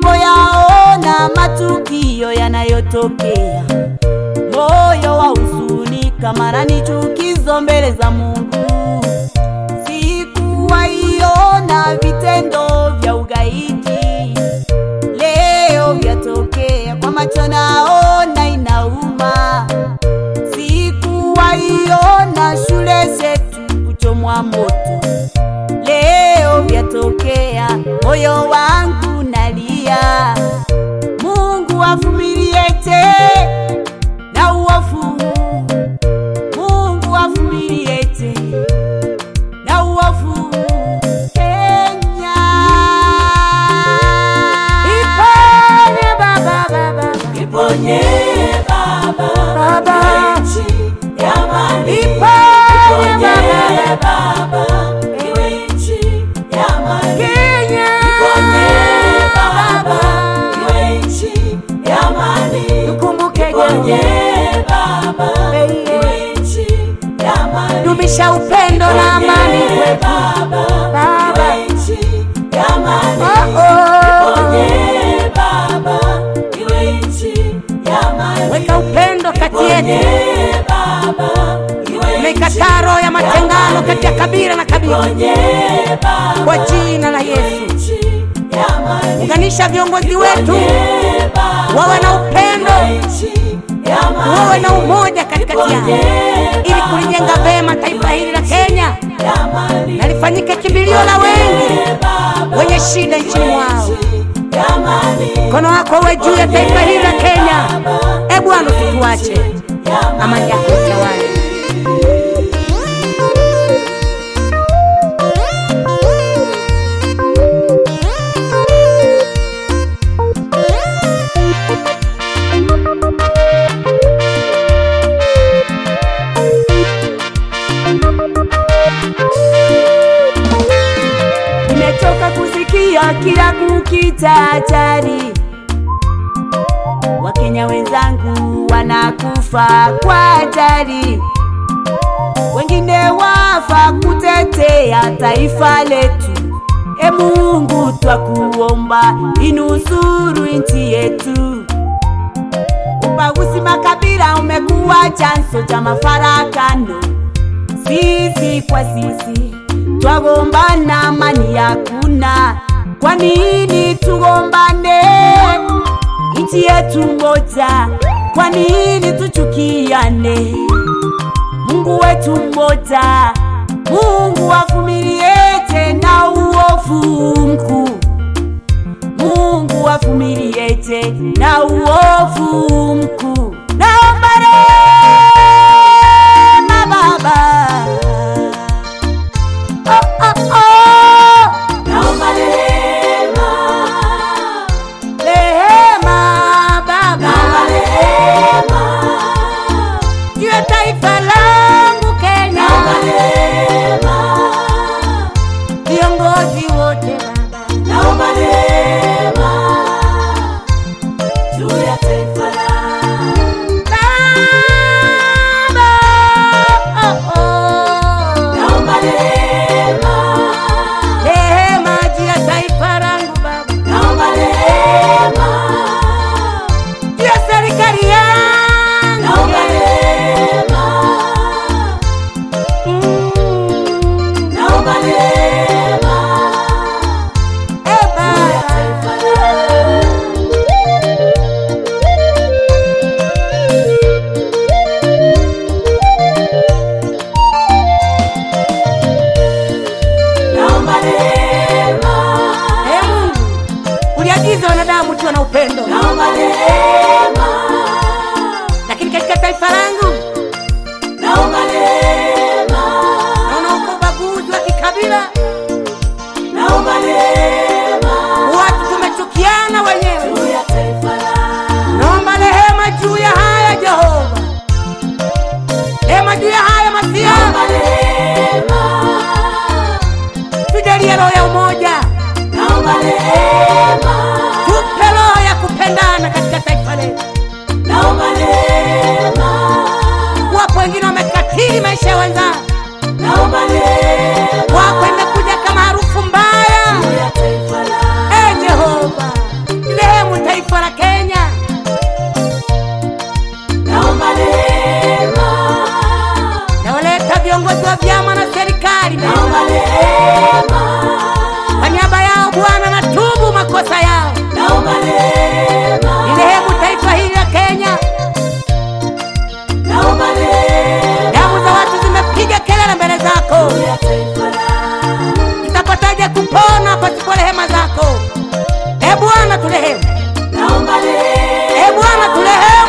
ninapoyaona matukio yanayotokea, moyo wa huzunika, maana ni chukizo mbele za Mungu. Sikuwaiona vitendo vya ugaidi, leo vyatokea kwa macho, naona inauma. Sikuwaiona shule zetu kuchomwa moto, leo vyatokea, moyo wangu nalia. Mungu avumiliete na uovu huu, Mungu avumiliete na uovu huu. Kenya iponye baba, baba, Iponye Baba, Baba. iwe nchi ya amani. Iponye Iponye Baba. Baba, iwe nchi ya amani. Kenya Iponye Baba, iwe nchi ya amani. tukumbuke Iponye Kenya, Baba, iwe nchi ya amani. dumisha upendo na amani Iponye kwetu Baba, Baba. iwe nchi ya amani. Oh, oh. Iponye Baba, iwe nchi ya amani. weka upendo kati yetu, umekataa roho ya matengano kati ya kabila na kabila, kwa jina la Yesu. Unganisha viongozi wetu wawe na upendo, wawe na umoja katikati yao, ili kulijenga vema taifa hili la Kenya na lifanyike kimbilio la wengi wenye shida nchini mwao. Mkono wako uwe juu ya taifa hili la Kenya. E Bwana, usituache, amani yako itawale. Nimechoka kusikia kila kukicha hatari, Wakenya wenzangu wanakufa kwa hatari, wengine wafa kutetea taifa letu. E Mungu, twakuomba inusuru nchi yetu. Ubaguzi makabila umekuwa chanzo cha mafarakano sisi kwa sisi twagombana, amani hakuna. Kwa nini tugombane? Nchi yetu moja, kwa nini tuchukiane? Mungu wetu mmoja, Mungu avumilie tena uovu mkuu. Mungu avumilie tena uovu mkuu. Naomba rehema Baba. Oh, oh, oh. Rehema Baba. Juu ya taifa langu Kenya. Viongozi wote Baba. Baba. Oh, oh. Rehema juu ya taifa langu Baba. Juu ya serikali yangu. Mm. Eh, Baba. Eh, Mungu, uliagiza wanadamu tuwe na upendo, lakini katika taifa langu naona uko ubaguzi wa kikabila, watu tumechukiana wenyewe. Naomba rehema juu ya haya Jehova, rehema juu ya haya Masia, tujalie roho ya umoja, tupe roho ya kupendana katika taifa letu. Wapo wengine wamekatili maisha ya wenzao, wapo imekuja kama harufu mbaya. E Jehova, kwa rehema zako. E Bwana turehemu, naomba e Bwana turehemu.